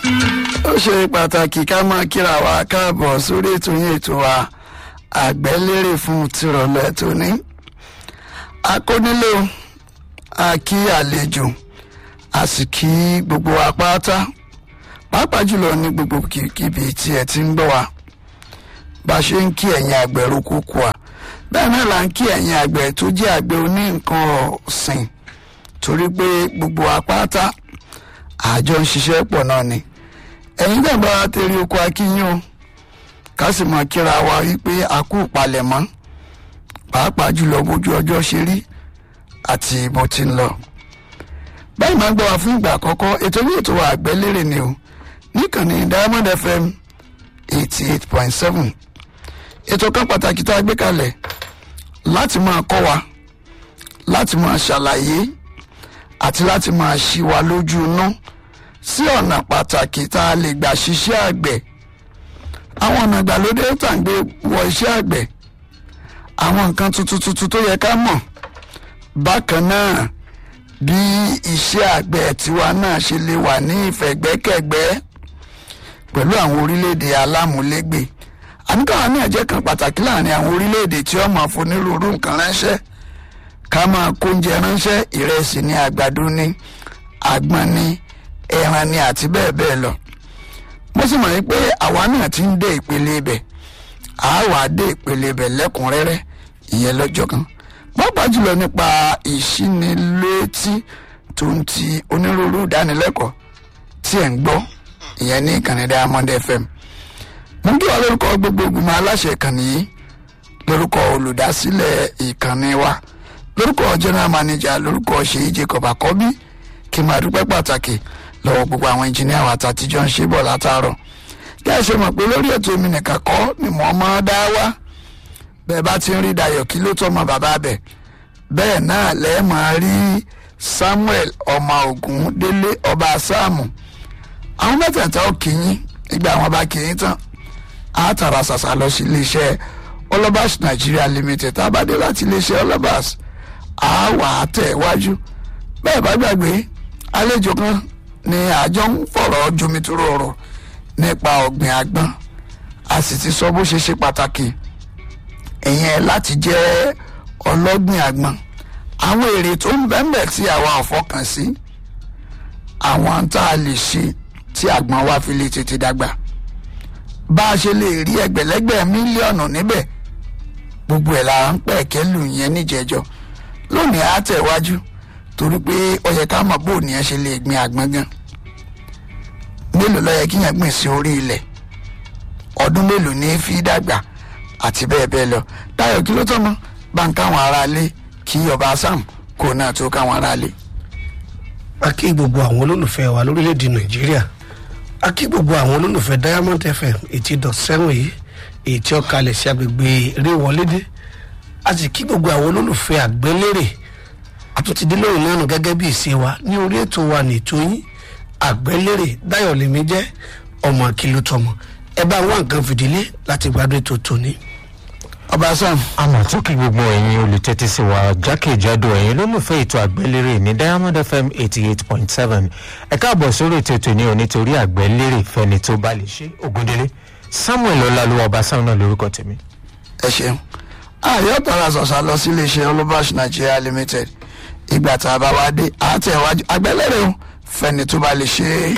ó ṣe pàtàkì ká máa kíra wa káàbọ̀ sórí ètò yín ètò wa àgbẹ̀lérè fún tìrọ̀lẹ́ tóní. akónílò a kí àlejò a sì kí gbogbo wa pátá pàápàá jùlọ ní gbogbo kíbi tí ẹ ti ń gbọ́ wa bá a ṣe ń kí ẹ̀yin àgbẹ̀ roko kù à bẹ́ẹ̀ náà là ń kí ẹ̀yin àgbẹ̀ tó jẹ́ àgbẹ̀ oní nǹkan ọ̀sìn torí pé gbogbo wa pátá àjọ ń ṣiṣẹ́ pọ̀ náà ni ẹ̀yin dẹ̀ bá tẹ̀lé oko akínyìn o ká sì mọ̀ kíra wa wípé a kú palẹ̀mọ́ pàápàá jùlọ bójú ọjọ́ ṣe rí àti bó ti ń lọ. báyìí máa ń gbọ́ wa fún ìgbà àkọ́kọ́ ètò ní ètò àgbẹ̀lérè ni o níkànnì diamond fm eighty eight point seven ètò kan pàtàkì tá a gbé kalẹ̀ láti máa kọ́ wa láti máa ṣàlàyé àti láti máa ṣí wa lójú inú sí ọ̀nà pàtàkì tá a lè gbà ṣiṣẹ́ àgbẹ̀ àwọn ọ̀nà ìgbàlódé tá à ń gbé wọ iṣẹ́ àgbẹ̀ àwọn nǹkan tuntun tuntun tó yẹ ká mọ̀ bákan náà bí iṣẹ́ àgbẹ̀ tiwa náà ṣe lè wà ní ìfẹ̀gbẹ́kẹ̀gbẹ́ pẹ̀lú àwọn orílẹ̀-èdè alámúlégbè àníkàwá náà jẹ́ kan pàtàkì láàrin àwọn orílẹ̀-èdè tí wọ́n máa fonírúurú nǹkan ránṣẹ́ ká máa kóúnjẹ ránṣẹ́ ìrẹsì ní àgbàdo ní àgbọn ní ẹran ní àti bẹ́ẹ̀ bẹ́ẹ̀ lọ mo sì mọ̀ pé àwa náà ti ń dé ìpele ibẹ̀ a wà dé ìpele ibẹ̀ lẹ́kùnrẹ́rẹ́ ìyẹn lọ́jọ́ kan pàápàá jùlọ nípa ìṣínilétí tó ń ti onírúurú ìdánilẹ́kọ̀ọ́ tí ẹ̀ ń gbọ́ ìyẹn ní ìkànnì diamond fm mo ń kí wa lórúkọ gbogbo ìgbìmọ̀ aláṣẹ ìkànnì yìí lórúkọ olùdásílẹ̀ ìkànnì wa lórúkọ general manager lórúkọ ṣèyí jacob àkọ́bí kí n máa dúpẹ́ pàtàkì lọ́wọ́ gbogbo àwọn engineer wa àtàtijọ́ ń ṣe bọ̀ látàárọ̀ kí ẹ ṣe mọ̀ pé lórí ètò mi nìkan kọ́ ni mo máa dá wá bẹ́ẹ̀ bá ti ń rí dayọ̀ kí ló tọ́mọ bàbá bẹ̀ bẹ́ẹ̀ náà lẹ́ẹ̀ máa rí samuel ọmọ ogun délé ọba sáàmù àwọn mẹ́tẹ̀ẹ̀ta ó kì í yín nígbà wọn bá kì í tán á tààrà ṣàṣà lọ sí iléeṣẹ́ olobas nigeria limited tá a bá dé láti iléeṣẹ́ olobas á wà á tẹ̀ wájú bẹ́ẹ̀ bá gbàgbé àlejò kan ni àjọ ń fọ̀rọ̀ jomitoro ọ̀rọ̀ nípa ọ̀gbìn àgbọn a sì ti sọ bó ṣe ṣe pàtàkì ìyẹn láti jẹ́ ọlọ́gbìn àgbọn àwọn èrè tó ń bẹ́ẹ̀ tí àwa ò fọkàn sí àwọn tá a lè ṣe tí àgbọn wa fi lè tètè dàgbà bá a ṣe lè rí ẹgbẹ̀lẹ́gbẹ̀ mílíọ̀nù níbẹ̀ gbogbo ẹ̀ la ń pẹ̀kẹ́ lù yẹn níjẹ̀jọ́ lónìí á tẹ̀wájú torí pé ó yẹ ká mọ̀ bó ni ẹ ṣe lè gbin àgbọn gan mélòó ló yẹ kí yẹn gbìn sí orí ilẹ̀ ọdún mélòó ní fi dàgbà àti bẹ́ẹ̀ bẹ́ẹ̀ lọ Táyọ̀ kí ló tọ́ mọ́ bá ń káwọn aráalé kí ọba sam kó náà tó káwọn aráalé. a kí gbogbo àwọn olólùfẹ́ wa lórílẹ̀‐èdè nàìjíríà a kí gbogbo àwọn olólùfẹ́ diamond fm eighty dot seven yìí èyí tí ó kalẹ̀ sí agbègbè eréwọlédé a sì kí gbogbo àwọn olólùfẹ́ àgbélérè àtúntìdé lóyún náà nù gẹ́gẹ́ bí ìṣe wa ní orí ètò wa ní ètò yín àgbélérè dáyọ̀ lèmi jẹ́ ọmọ àkìlú tọmọ ẹ bá wá nǹkan fìdílé láti gbádùn ètò tòní. ọba sam àmọ̀ tó kí gbogbo ẹ̀yin olùtẹ́tí sí wa jákèjádò ẹ̀yin lólùfẹ́ ètò àgbẹ̀lérè ní diamond fm eighty eight point seven ẹ káàbọ̀ sórí ètò ètò ní onítorí àgbẹ̀lérè fẹ́ni tó bá lè ṣe ògúndélé samuel ọlálùwà ọba sam náà lórúkọ tèmi. ẹ ṣeun ààyè tààrà ṣọ̀ṣà lọ sí iléeṣẹ́ olobas nigeria limited ìgbà tá a bá wá dé àtẹ̀wájú àgbẹ̀lérè o fẹ́ni tó bá lè ṣe é.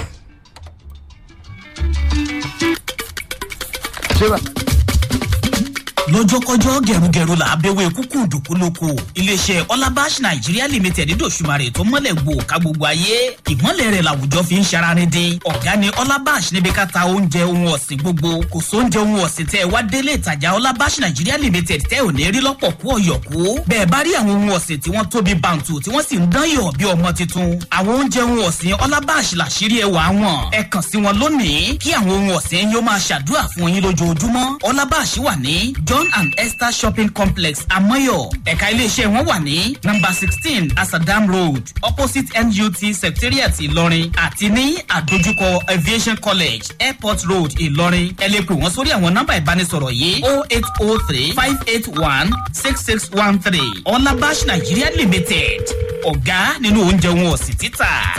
ṣé bá lọ́jọ́kọ́jọ́ gẹ̀rùgẹ̀rù là á bẹ̀wẹ̀ kúkú dùkú lóko iléeṣẹ́ ọlábàṣ nàìjíríà limited dòṣùmarè tó mọ́lẹ̀ gbò ká gbogbo ayé ìmọ̀lẹ̀ rẹ̀ làwùjọ fi ń ṣararin dín ọ̀gá ni ọlábàṣ níbi ká ta oúnjẹ ohun ọ̀sìn gbogbo kò sóúnjẹ ohun ọ̀sìn tẹ́ ẹ wá délé ìtajà ọlábàṣ nàìjíríà limited tẹ́ ò ní rí lọ́pọ̀ kú ọ̀yọ̀kú bẹ́ẹ̀ bá rí àwọn ohun ọ̀sìn tí wọ́n tóbi bàǹtù tí wọ́n sì ń dán yọ̀ bí ọmọ tuntun àwọn oúnjẹ ohun ọ̀sìn ọlábàṣ làṣírí ẹwà wọn ẹ kàn sí wọn lónìí kí àwọn ohun ọ̀sìn yóò máa ṣàdúrà fún yín lójoojúmọ́ ọlábàṣ wà ní john and esther shopping complex amoyo ẹ̀ka iléeṣẹ́ wọn wà ní number sixteen asadam road opposite nut secretariat ìlọrin àti ní àdójúkọ aviation college airport road ìlọrin ẹ lè pè wọ́n sórí àwọn nọ́mbà ìbánisọ̀rọ̀ yìí o eight o three five eight one six six one three ọlábàṣ nigeria limited ọ̀gá nínú oúnjẹ wọn ọ̀sìn títà.